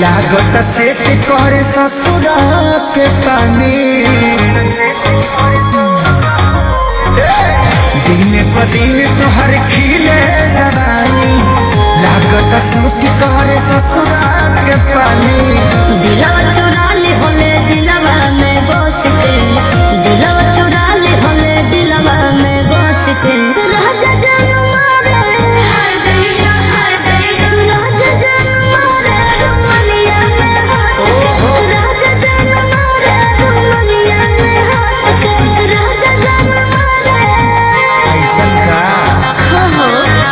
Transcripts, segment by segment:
लागत सेट करे ससुरा के पानी दिन प दिन तोहर खिले जवानी लागत सेट करे ससुरा के पानी दिलवा चुरा ले होले दिलवा में बस के दिलवा चुरा ले होले दिलवा में बस के राजा जान मारे हर दैया हर दैया राजा जान मारे रुमलिया में हाथ के राजा जान मारे रुमलिया में हाथ के राजा जान मारे ऐसन का हो हो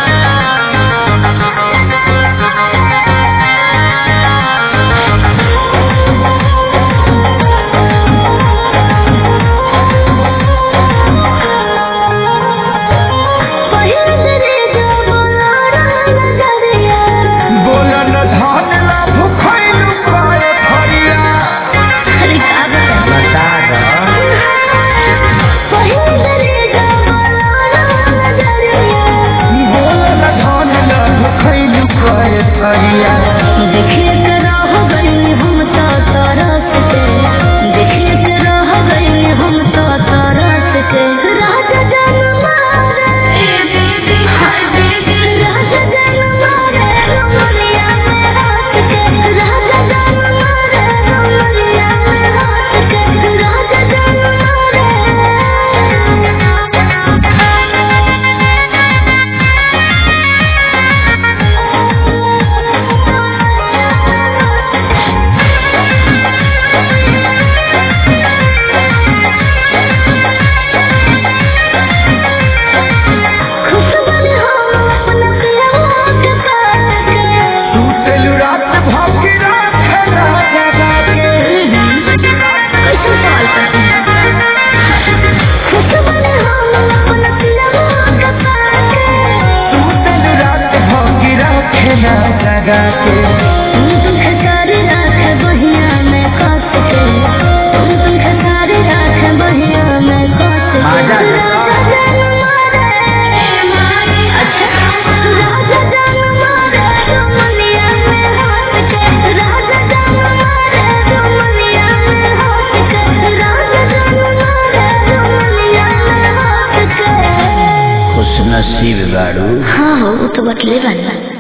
पहिंदरे जो बोलारा नजरिया बोलन धन ला भुखैल पाए फरिया अरे का बता बता द पहिंदरे जो बोलारा नजरिया बोलन धन ला भुखैल पाए फरिया देखिए के रह गई हम तो तरस के देखिए के रह गई हम तो तरस के राजा जान मारे राजा जान मारे रुमलिया में हाथ के राजा जान मारे रुमलिया में हाथ के राजा जान खुशबन हम अपना पियवा के पास के टूटल रात भौंकी रात राजा के कैसे सवाल करते हैं खुशबन हम अपना पियवा के पास के टूटल रात भौंकी रात राजा के तुम तुम खसारी राख बहिया में कस के तुम तुम खसारी राख बहिया में कस के आजा, आजा। राजा जान मारे अच्छा राजा जान मारे रुमलिया में हाथ के राजा जान मारे रुमलिया में हाथ के राजा जान मारे रुमलिया में हाथ के खुश नसीब गाड़ू हाँ हो वो तो बतले बना